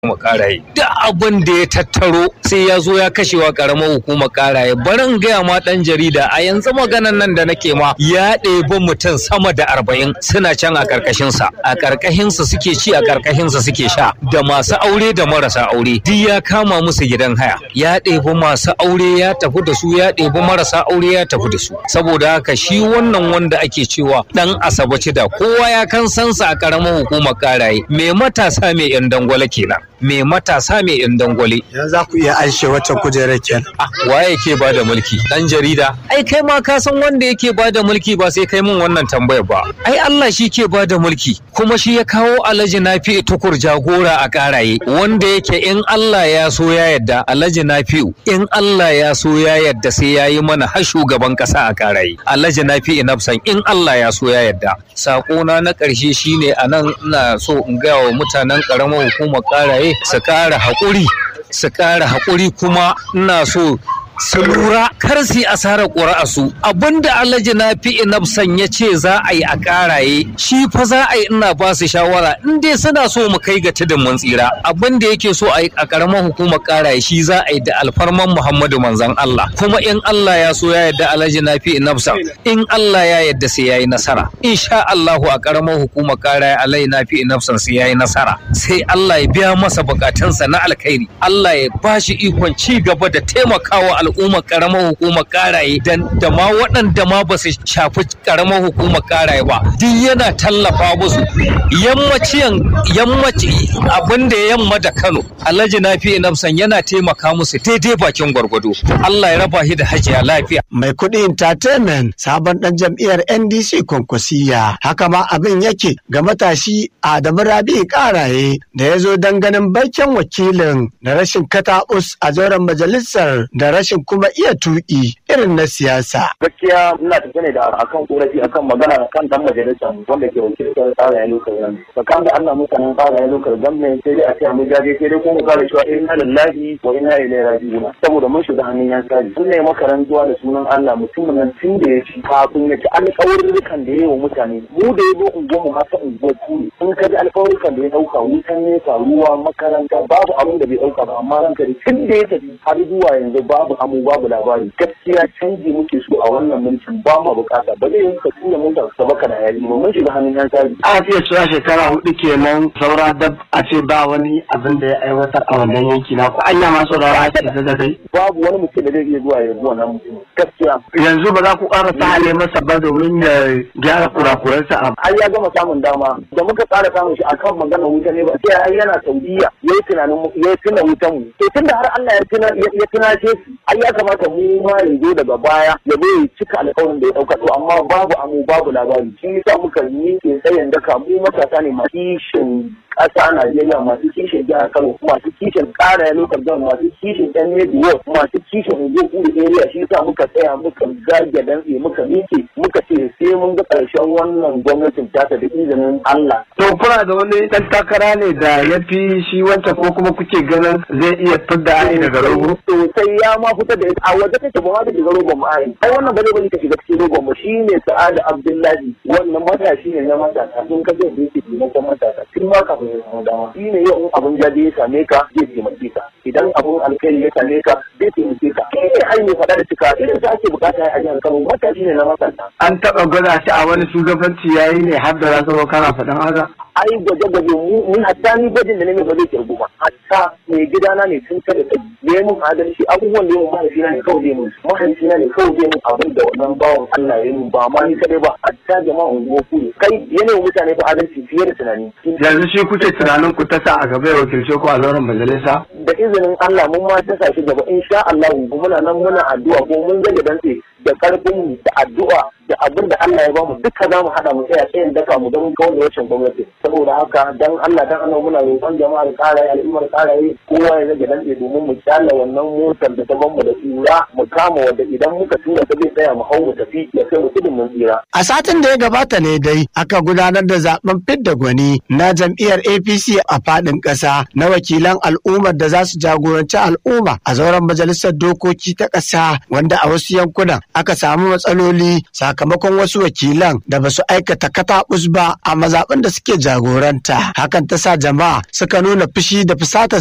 hukumar karaye duk abin da ya tattaro sai ya zo ya kashewa karamar hukumar karaye bari in gaya ma dan jarida a yanzu maganan nan da nake ma ya ɗebi mutum sama da arba'in suna can a ƙarƙashinsa a ƙarƙashinsa suke ci a ƙarƙashinsa suke sha da masu aure da marasa aure duk ya kama musu gidan haya ya ɗebi masu aure ya tafi da su ya ɗebi marasa aure ya tafi da su saboda haka shi wannan wanda ake cewa dan asabaci da kowa ya kan sansa a ƙaramar hukumar karaye me matasa me yan dangwale kenan me matasa me yan dangwale Yanzu za ku iya aishe wacce kujerar kenan. waye yake ba da mulki dan jarida ai kai ma ka san wanda yake ba da mulki ba sai kai mun wannan tambayar ba ai Allah shi ke ba da mulki kuma shi ya kawo alhaji nafi tukur jagora a karaye wanda yake in Allah ya so ya yadda alhaji nafi in Allah ya so ya yadda sai ya yi mana har shugaban kasa a karaye alhaji nafi nafsan in Allah ya so ya yadda sakona na ƙarshe shine anan ina so in gaya wa mutanen ƙaramar hukumar karaye su ƙara haƙuri su ƙara haƙuri kuma ina so su lura kar su yi asarar ƙuri'a su abinda alhaji na fi inabsan ya ce za a yi a ƙaraye shi fa za a yi ina ba su shawara in dai suna so mu kai ga tudun mun tsira abinda yake so a yi a ƙaramar hukumar ƙaraye shi za a yi da alfarman muhammadu manzan Allah kuma in Allah ya so ya yarda alhaji na fi inabsan in Allah ya yarda sai ya yi nasara insha Allahu a ƙaramar hukumar ƙaraye alhaji na fi inabsan sai ya yi nasara sai Allah ya biya masa bukatunsa na alkhairi Allah ya ba shi ikon ci gaba da taimakawa al'ummar karamar hukumar karaye da ma waɗanda ma ba su shafi karamar hukumar karaye ba duk yana tallafa musu yammaciyan yammaci abin da yamma da Kano Alhaji Nafi Nafsan yana taimaka musu daidai bakin gwargwado Allah ya raba shi da hajiya lafiya Mai kuɗi entertainment sabon ɗan jam'iyyar NDC Kwankwasiya. Haka ma abin yake ga matashi Adamu Rabi Karaye da ya zo don ganin baikin wakilin da rashin kataɓus a zauren majalisar da rashin kuma iya tuƙi irin na siyasa. gaskiya ina tafe ne da akan korafi akan magana kan dan majalisa wanda ke wakiltar tsara ya lokal gami tsakan da Allah mutanen tsara ya lokal gami sai dai a ce mu jaje sai dai kuma mu kare cewa inna lillahi wa inna ilaihi raji'un saboda mun shiga hannun yan sari sun ne makarantuwa da sunan Allah mutumin nan tun da ya ci kafin ya ci alƙawarurrukan da ya yi wa mutane mu da ya zo unguwar mu haka unguwar kuri in ka ji alƙawarurrukan da ya ɗauka wutan nesa ruwa makaranta babu abin da bai ɗauka ba amma ranka da tun da ya tafi har zuwa yanzu babu amu babu labari gaskiya canji muke so a wannan mulkin ba mu bukata ba zai yi ka tura mun da sabaka da yayi ba mun shiga hannun yan sari A fiye cewa shekara hudu kenan saura dab a ce ba wani abin da ya aiwatar a wannan yanki na ku anya ma saurara ce da da kai. babu wani mutum da zai iya zuwa ya zuwa nan mutum gaskiya Yanzu ba za ku ƙara sahale masa ba domin ya gyara kurakuransa a ai ya gama samun dama da muka tsara samun shi akan magana wuta ne ba sai ai yana saudiya yayi tunanin mu yayi tuna wutan mu to tunda har Allah ya tuna ya tunashe shi ai ya kamata mu ma ya zo daga baya ya zo ya cika alƙawarin da ya dauka to amma babu amu babu labari shi yasa muka yi ke tsayin daka mu matasa ne masu kishin ƙasa Najeriya masu kishin jihar Kano masu kishin ƙara ya lokal gan masu kishin ɗan Medward masu kishin Ogun area shi yasa muka tsaya muka zage dantse muka miƙe muka ce sai mun ga ƙarshen wannan gwamnatin ta da izinin Allah. To kuna da wani ɗan takara ne da ya fi shi wancan ko kuma kuke ganin zai iya fidda ai daga rogo? Sosai ya ma fitar da ita a waje take ba ma da shiga rogon mu ai. Ai wannan ba zai bari ka shiga cikin rogon mu shine Sa'adu Abdullahi wannan matashi ne na matasa sun ka zai yake taimakon matasa tun ma kafin ya samu dama. Shi ne yau in abin jaje ya same ka zai taimake ka. Idan abin alkhairi ya same ka zai taimake ka. Shi ne ai mai faɗa da cika irin sa ake bukata a jihar Kano matashi ne na matasa. An taɓa gwada shi a wani shugabanci yayi ne har da za kana faɗin haka? ai gwaje-gwaje mu ni hatta ni gwajin da nake ba zai kirgu ba hatta mai gidana ne tun kada kai ya mun adalci abubuwan da yawan mahaifina ne kawai zai mun mahaifina ne kawai zai mun abin da wannan bawan Allah ya mun ba ma ni kadai ba hatta jama'a unguwa ku ne kai yana wa mutane fa adalci fiye da tunani Yanzu shi kuke tunanin ku ta sa a gaba ya wakilce ku a zauren majalisa? da izinin Allah mun ma ta shi gaba insha Allah muna nan muna addu'a ko mun zage dantse da karfin mu da addu'a da abin da Allah ya bamu duka za mu haɗa mu tsaya tsayin daka mu don kawai da wacce gwamnati saboda haka dan Allah dan Allah muna roƙon jama'ar ƙaraye al'ummar ƙaraye kowa ya rage dantse domin mu kyalla wannan motar da ta bamu da tsira mu kama wanda idan muka tura ta zai tsaya mu hau mu tafi ya kai mu tudun mun tsira. A satin da ya gabata ne dai aka gudanar da zaben fidda gwani na jam'iyyar APC a faɗin ƙasa na wakilan al'ummar da za su jagoranci al'umma a zauren majalisar dokoki ta ƙasa wanda a wasu yankunan aka samu matsaloli sakamakon sakamakon wasu wakilan da ba su aikata kataɓus ba a mazaɓin da suke jagoranta hakan ta sa jama'a suka nuna fushi da fusata